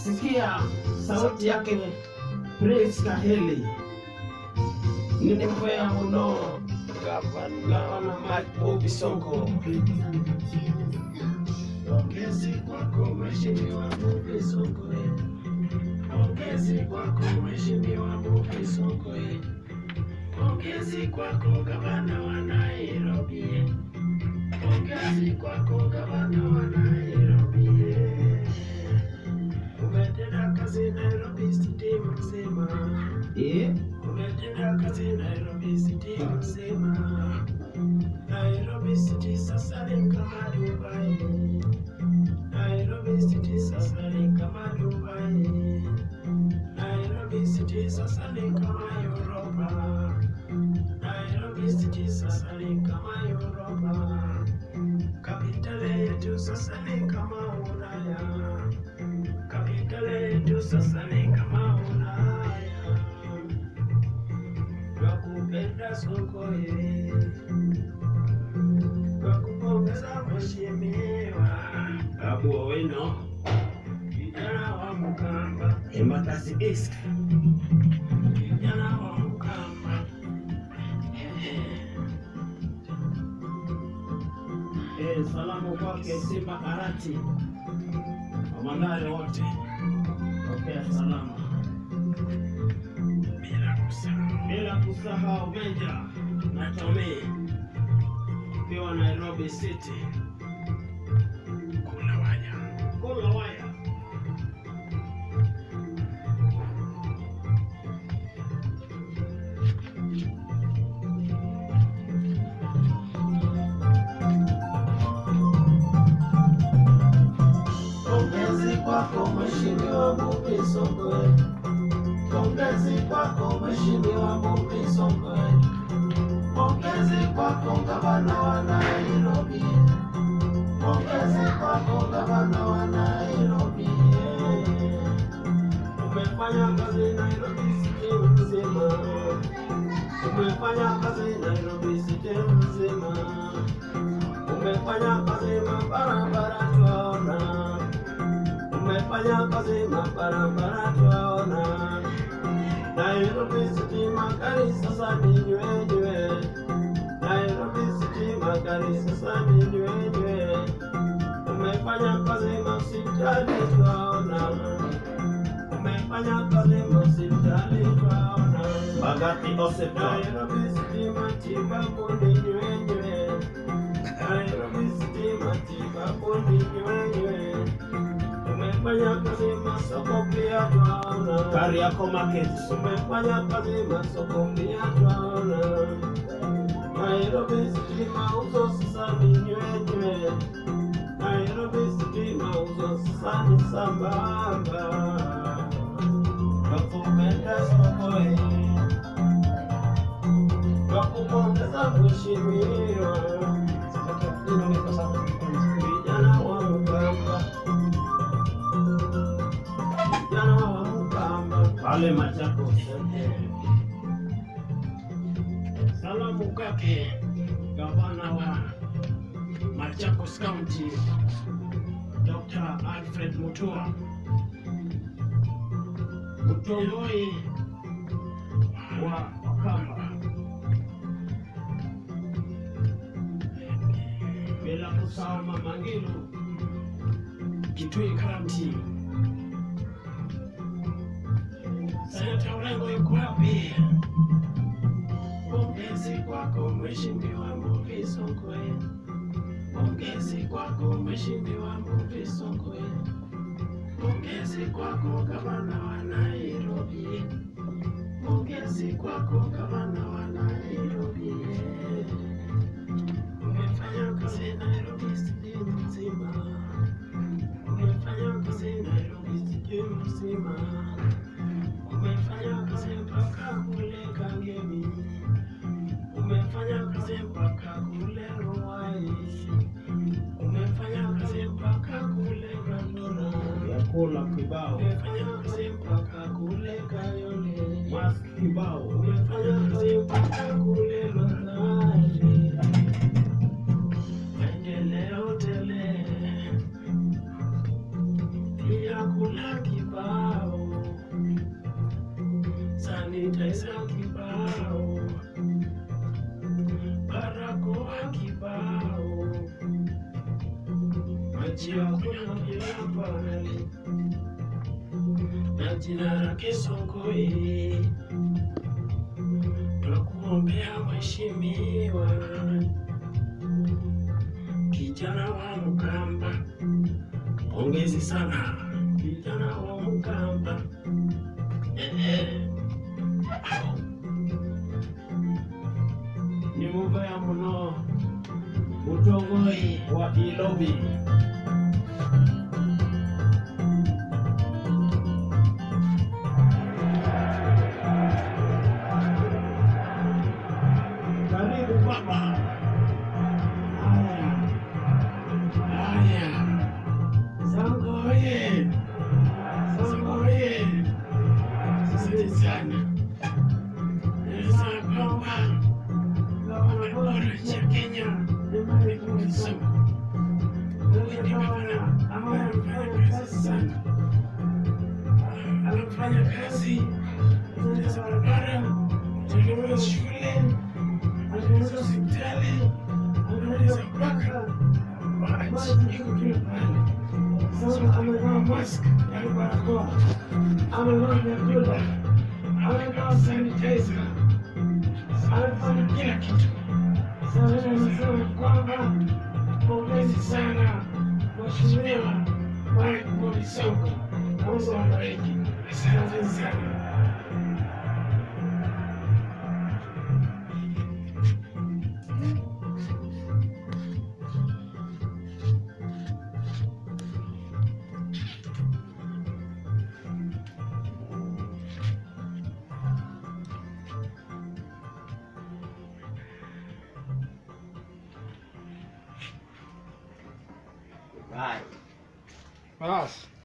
Sikia sauti yake Prince Kaheli nimempea muno gavana Mike Mbuvi Sonko. Pongezi kwako Mheshimiwa Mbuvi Sonko, eh. pongezi kwako Mheshimiwa Mbuvi Sonko, eh. pongezi kwako gavana wa Nairobi, eh. pongezi kwako gavana wa Nairobi. eh. Umetenda kazi Nairobi City mzima, umetenda kazi Nairobi City mzima. Nairobi City sasa ni kama Dubai. Nairobi City sasa ni kama Dubai. Nairobi City sasa ni kama Europa. Nairobi City sasa ni kama Europa. Kapitale yetu sasa ni kama Ulaya. Kapitale yetu sasa ni kama Ulaya. Nakupenda soko ye. Nakupongeza mheshimiwa Babu Owino, kijana wa Mkamba, Embakasi East, kijana wa Mkamba. Eh, salamu kwake Simba Karati, Wamandare wote, pokea salamu bila kusahau bila kusahau Meja na Tommy ukiwa Nairobi City. Kula waya, kula waya. Pongezi kwako Mheshimiwa Mbuvi Sonko, pongezi kwako Mheshimiwa Mbuvi Sonko, pongezi kwako gavana wa Nairobi, pongezi kwako gavana wa Nairobi. Umefanya kazi Nairobi City mzima, umefanya kazi Nairobi City mzima, umefanya kazi mabarabara twaona umefanya kazi mabarabara twaona. Nairobi City magari sasa ni nywenywe, Nairobi City magari sasa ni nywenywe. Umefanya kazi masipitali twaona, umefanya kazi masipitali twaona. Bagati Hospital. Nairobi City matibabu ni nywenywe, Nairobi City matibabu ni nywenywe umefanya kazi masoko pia twaona. Kariako Market. Umefanya kazi masoko pia twaona. Nairobi City mauzo sasa ni nywenywe. Nairobi City mauzo sasa ni sambamba. Nakupenda soko hii. Nakupongeza mheshimiwa. Vijana wa Mkamba vijana wa Mkamba pale Machakos. Salamu kwake gavana wa Machakos County Dr. Alfred Mutua, mtongoi wa Wakamba, bila kusahau Mama Ngilu Kitui County. Senata Orengo yuko wapi? Pongezi kwako Mheshimiwa Mbuvi Sonko, pongezi kwako Mheshimiwa Mbuvi Sonko, pongezi kwako gavana wa Nairobi, pongezi kwako gavana wa Nairobi. Umefanya kazi Nairobi City mzima, umefanya kazi Nairobi City mzima umefanya kazi mpaka kule Kangemi, umefanya kazi mpaka kule Ruai, umefanya kazi mpaka kule Dandora, Yakula kibao, umefanya kazi mpaka kule Kayole, mask kibao, umefanya kazi mpaka kule Mathare, maendeleo tele, pia kuna kibao jina lake Songwe, twakuombea mheshimiwa, kijana wa Mkamba, pongezi sana kijana wa Mkamba. ni mubaya muno mutongoyi wa ilobi karibu baba haya haya sangoye sangoye asante sana naweza kwamba gavana bora nchi ya Kenya Wilson huyu ni gavana ambaye amefanya kazi sana, anafanya kazi kutengeneza barabara, kutengeneza shule, kutengeneza hospitali, kutengeneza mpaka maji iko kila pale. Sasa amevaa mask yani barakoa, amevaa vyakula, amevaa sanitizer, amefanya kila kitu. Sasa nasema kwamba pongezi sana Mheshimiwa Mike Mwaisongo, Mungu awabariki. Asante sana. Bas.